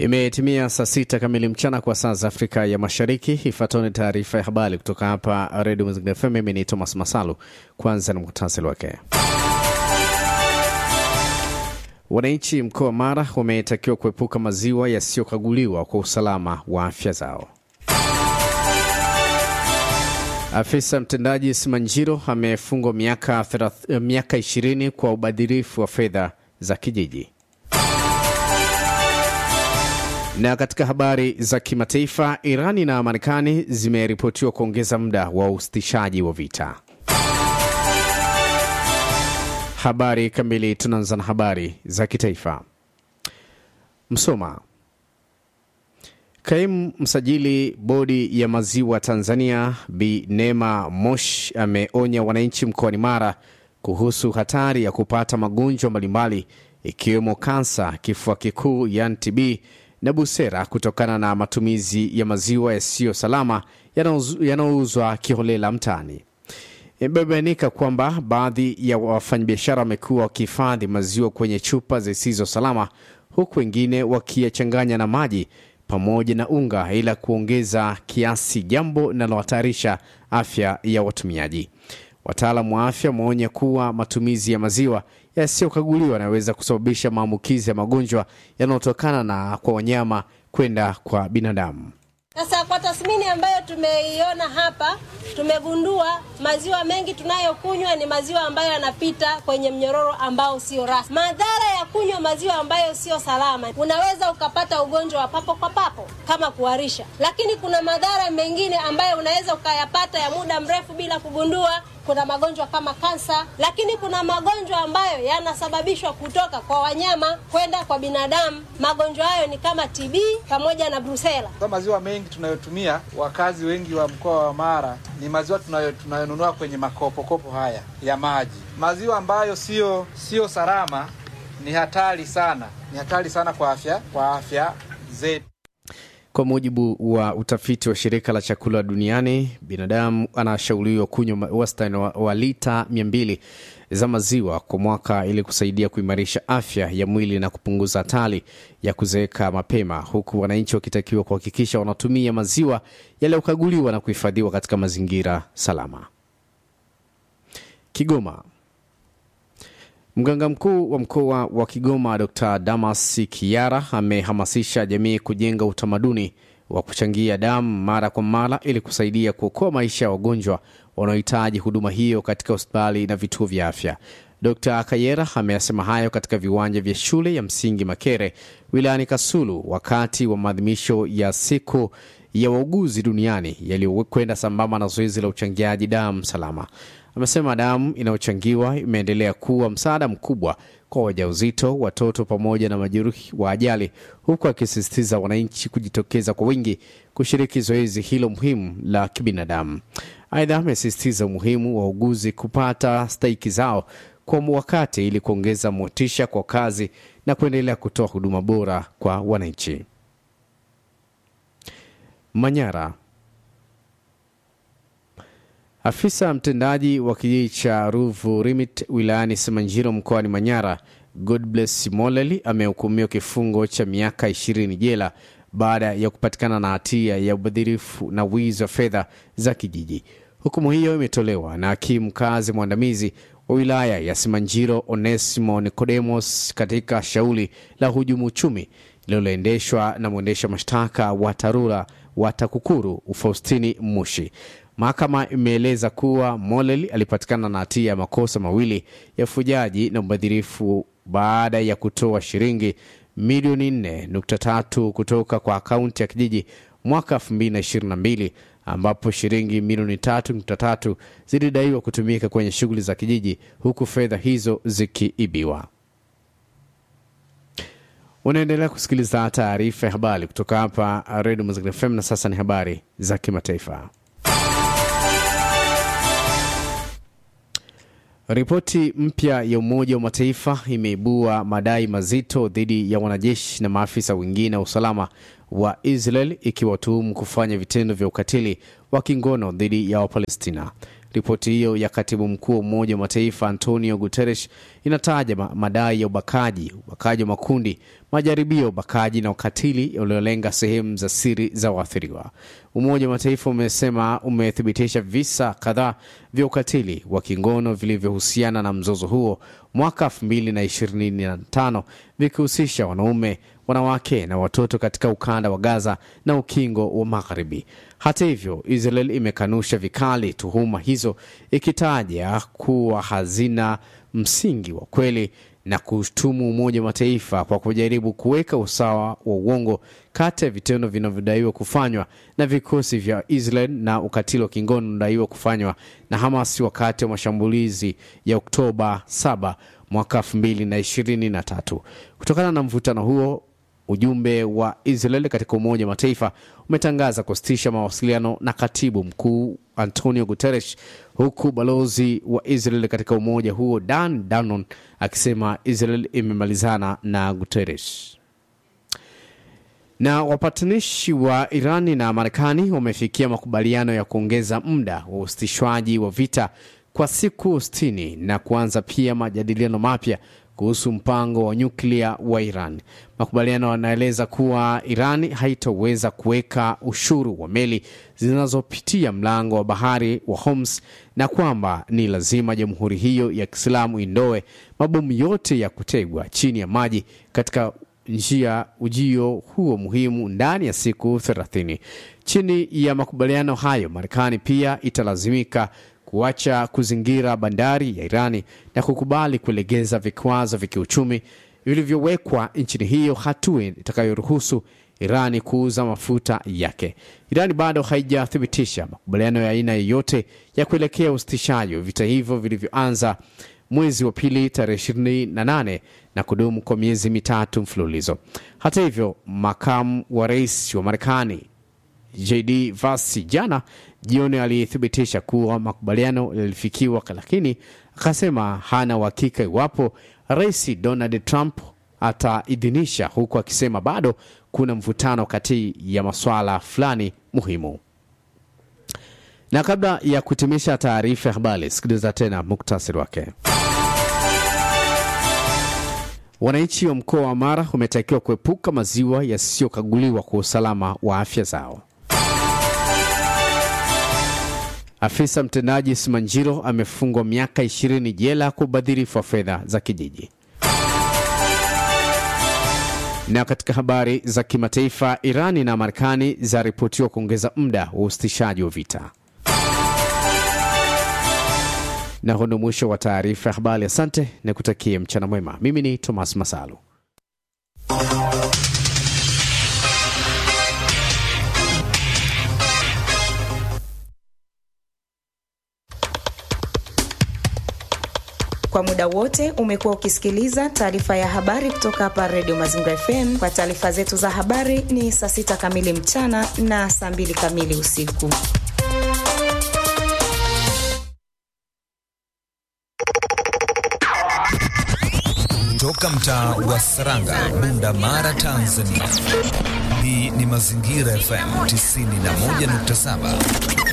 Imetimia saa sita kamili mchana kwa saa za Afrika ya Mashariki. Ifuatayo ni taarifa ya habari kutoka hapa Redio Mazingira FM. Mimi ni Thomas Masalu. Kwanza ni muhtasari wake. Wananchi mkoa wa Mara wametakiwa kuepuka maziwa yasiyokaguliwa kwa usalama wa afya zao. Afisa mtendaji Simanjiro amefungwa miaka thelath- miaka 20 kwa ubadhirifu wa fedha za kijiji. Na katika habari za kimataifa, Irani na Marekani zimeripotiwa kuongeza muda wa usitishaji wa vita. Habari kamili, tunaanza na habari za kitaifa. Msoma. Kaimu msajili bodi ya maziwa Tanzania Bi Neema Mosh ameonya wananchi mkoani Mara kuhusu hatari ya kupata magonjwa mbalimbali ikiwemo kansa, kifua kikuu yani TB na busera kutokana na matumizi ya maziwa yasiyo salama yanayouz- yanayouzwa kiholela mtaani. Imebainika kwamba baadhi ya wafanyabiashara wamekuwa wakihifadhi maziwa kwenye chupa zisizo salama, huku wengine wakiyachanganya na maji pamoja na unga ila kuongeza kiasi, jambo linalohatarisha afya ya watumiaji. Wataalamu wa afya wameonya kuwa matumizi ya maziwa yasiyokaguliwa yanaweza kusababisha maambukizi ya magonjwa yanayotokana na kwa wanyama kwenda kwa binadamu. Sasa kwa tathmini ambayo tumeiona hapa, tumegundua maziwa mengi tunayokunywa ni maziwa ambayo yanapita kwenye mnyororo ambao sio rasmi. Madhara ya kunywa maziwa ambayo sio salama, unaweza ukapata ugonjwa wa papo kwa papo kama kuharisha, lakini kuna madhara mengine ambayo unaweza ukayapata ya muda mrefu bila kugundua. Kuna magonjwa kama kansa, lakini kuna magonjwa ambayo yanasababishwa kutoka kwa wanyama kwenda kwa binadamu. Magonjwa hayo ni kama TB pamoja na brusela. Kwa maziwa mengi tunayotumia, wakazi wengi wa mkoa wa Mara ni maziwa tunayo tunayonunua kwenye makopokopo haya ya maji. Maziwa ambayo sio sio salama ni hatari sana, ni hatari sana kwa afya kwa afya zetu. Kwa mujibu wa utafiti wa shirika la chakula duniani, binadamu anashauriwa kunywa ma- wastani wa, wa lita 200 za maziwa kwa mwaka ili kusaidia kuimarisha afya ya mwili na kupunguza hatari ya kuzeeka mapema, huku wananchi wakitakiwa kuhakikisha wanatumia maziwa yaliyokaguliwa na kuhifadhiwa katika mazingira salama. Kigoma. Mganga mkuu wa mkoa wa Kigoma Dr. Damas Kiara amehamasisha jamii kujenga utamaduni wa kuchangia damu mara kwa mara ili kusaidia kuokoa maisha ya wagonjwa wanaohitaji huduma hiyo katika hospitali na vituo vya afya. Dr. Kayera ameyasema hayo katika viwanja vya shule ya msingi Makere wilayani Kasulu wakati wa maadhimisho ya siku ya wauguzi duniani yaliyokwenda sambamba na zoezi la uchangiaji damu salama. Amesema damu inayochangiwa imeendelea kuwa msaada mkubwa kwa wajawazito, watoto pamoja na majeruhi wa ajali, huku akisisitiza wananchi kujitokeza kwa wingi kushiriki zoezi hilo muhimu la kibinadamu. Aidha, amesisitiza umuhimu wa wauguzi kupata stahiki zao kwa wakati ili kuongeza motisha kwa kazi na kuendelea kutoa huduma bora kwa wananchi. Manyara. Afisa mtendaji wa kijiji cha Ruvu Rimit wilayani Simanjiro mkoani Manyara, Godbless Moleli amehukumiwa kifungo cha miaka 20 jela baada ya kupatikana na hatia ya ubadhirifu na wizi wa fedha za kijiji. Hukumu hiyo imetolewa na hakimu mkazi mwandamizi wa wilaya ya Simanjiro Onesimo Nikodemos katika shauri la hujumu uchumi lililoendeshwa na mwendesha mashtaka wa TARURA wa TAKUKURU Faustini Mushi. Mahakama imeeleza kuwa Molel alipatikana na hatia ya makosa mawili ya ufujaji na ubadhirifu baada ya kutoa shilingi milioni 4.3 kutoka kwa akaunti ya kijiji mwaka 2022 ambapo shilingi milioni 3.3 zilidaiwa kutumika kwenye shughuli za kijiji huku fedha hizo zikiibiwa. Unaendelea kusikiliza taarifa ya habari kutoka hapa Redio Mazingira FM na sasa ni habari za kimataifa. Ripoti mpya ya Umoja wa Mataifa imeibua madai mazito dhidi ya wanajeshi na maafisa wengine wa usalama wa Israel ikiwatuhumu kufanya vitendo vya ukatili wa kingono dhidi ya Wapalestina. Ripoti hiyo ya katibu mkuu wa Umoja wa Mataifa Antonio Guterres inataja madai ya ubakaji, ubakaji wa makundi, majaribio ya ubakaji na ukatili uliolenga sehemu za siri za waathiriwa. Umoja wa Mataifa umesema umethibitisha visa kadhaa vya ukatili wa kingono vilivyohusiana na mzozo huo mwaka 2025 vikihusisha wanaume, wanawake na watoto katika ukanda wa Gaza na ukingo wa Magharibi. Hata hivyo, Israel imekanusha vikali tuhuma hizo, ikitaja kuwa hazina msingi wa kweli na kushtumu Umoja wa Mataifa kwa kujaribu kuweka usawa wa uongo kati ya vitendo vinavyodaiwa kufanywa na vikosi vya Israel na ukatili wa kingono unadaiwa kufanywa na Hamas wakati wa mashambulizi ya Oktoba 7 mwaka 2023. Kutokana na mvutano huo ujumbe wa Israel katika Umoja wa Mataifa umetangaza kusitisha mawasiliano na katibu mkuu Antonio Guterres, huku balozi wa Israel katika umoja huo Dan Danon akisema Israel imemalizana na Guterres. Na wapatanishi wa Irani na Marekani wamefikia makubaliano ya kuongeza muda wa usitishwaji wa vita kwa siku 60 na kuanza pia majadiliano mapya kuhusu mpango wa nyuklia wa Iran. Makubaliano yanaeleza kuwa Iran haitaweza kuweka ushuru wa meli zinazopitia mlango wa bahari wa Hormuz na kwamba ni lazima jamhuri hiyo ya Kiislamu indoe mabomu yote ya kutegwa chini ya maji katika njia ujio huo muhimu ndani ya siku 30. Chini ya makubaliano hayo, Marekani pia italazimika kuacha kuzingira bandari ya Irani na kukubali kulegeza vikwazo vya kiuchumi vilivyowekwa nchini hiyo, hatua itakayoruhusu Irani kuuza mafuta yake. Irani bado haijathibitisha makubaliano ya aina yoyote ya kuelekea usitishaji wa vita hivyo vilivyoanza mwezi wa pili tarehe 28 na kudumu kwa miezi mitatu mfululizo. Hata hivyo, makamu wa rais wa Marekani JD Vance jana jioni alithibitisha kuwa makubaliano yalifikiwa, lakini akasema hana uhakika iwapo rais Donald Trump ataidhinisha, huku akisema bado kuna mvutano kati ya masuala fulani muhimu. Na kabla ya kutimisha taarifa ya habari, sikiliza tena muktasari wake. Wananchi wa mkoa wa Mara wametakiwa kuepuka maziwa yasiyokaguliwa kwa usalama wa afya zao. Afisa mtendaji Simanjiro amefungwa miaka 20 jela kwa ubadhirifu wa fedha za kijiji. Na katika habari za kimataifa, Irani na Marekani zaripotiwa kuongeza muda wa usitishaji wa vita. Na huo ndio mwisho wa taarifa ya habari. Asante na kutakie mchana mwema. Mimi ni Thomas Masalu. Kwa muda wote umekuwa ukisikiliza taarifa ya habari kutoka hapa Redio Mazingira FM. Kwa taarifa zetu za habari ni saa sita kamili mchana na saa mbili kamili usiku. Toka mtaa wa Saranga, Bunda Mara, Tanzania. Hii ni Mazingira FM 91.7.